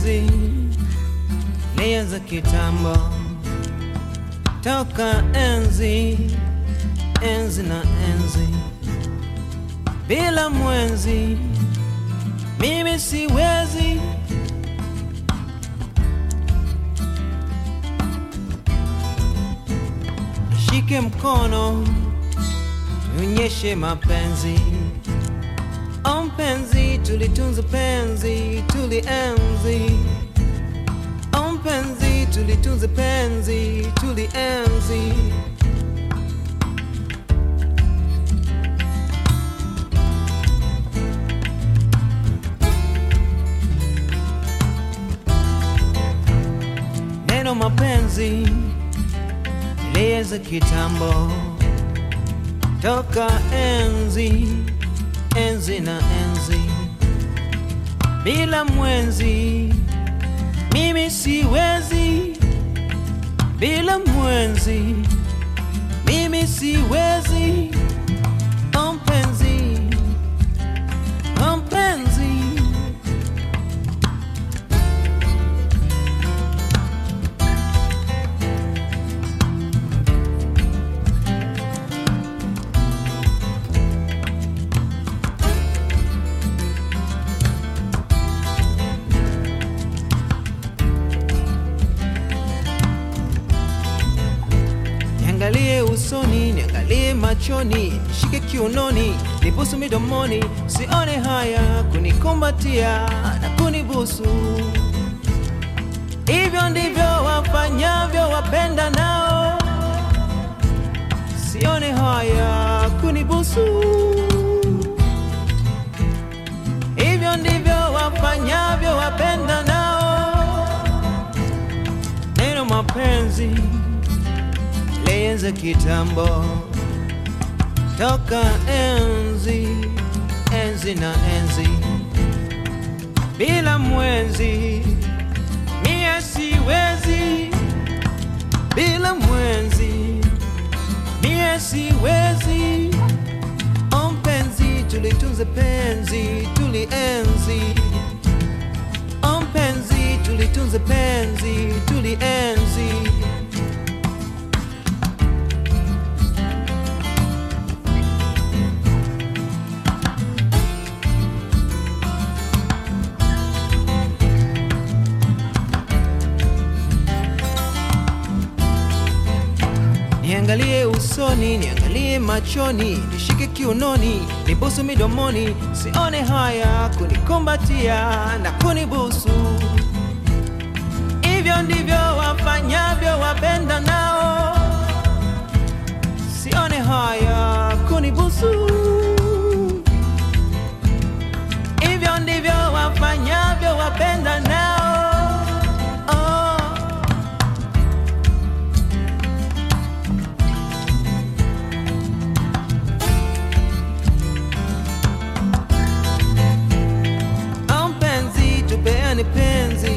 mapenzi lianza kitambo, toka enzi enzi na enzi, bila mwenzi mimi siwezi. Shike mkono nionyeshe mapenzi, o mpenzi, tulitunza penzi, tulienzi, o mpenzi, tulitunza penzi, tulienzi. Neno mapenzi lianza kitambo, toka enzi enzi na enzi, bila mwenzi mimi siwezi, bila mwenzi mimi siwezi. O mpenzi, o mpenzi Niangalie usoni, niangalie machoni, nishike kiunoni, nibusu midomoni, sione haya kunikumbatia na kunibusu. Hivyo ndivyo wafanyavyo wapenda nao, sione haya kunibusu. Hivyo ndivyo wafanyavyo wapenda nao, neno mapenzi lianza kitambo, toka enzi enzi na enzi, bila mwenzi mie siwezi, bila mwenzi mie siwezi. O mpenzi, tulitunze penzi, tulienzi. O mpenzi, tulitunze penzi, tulienzi. Niangalie usoni, niangalie machoni, nishike kiunoni, nibusu midomoni, sione haya kunikumbatia na kunibusu. Hivyo ndivyo wafanyavyo wapenda nao, sione haya kunibusu. Hivyo ndivyo wafanyavyo wapenda nao. Oh. Au mpenzi, tupeane penzi,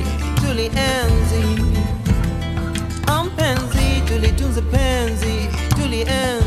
tulienzi. Au mpenzi, tulitunze penzi, tulienzi.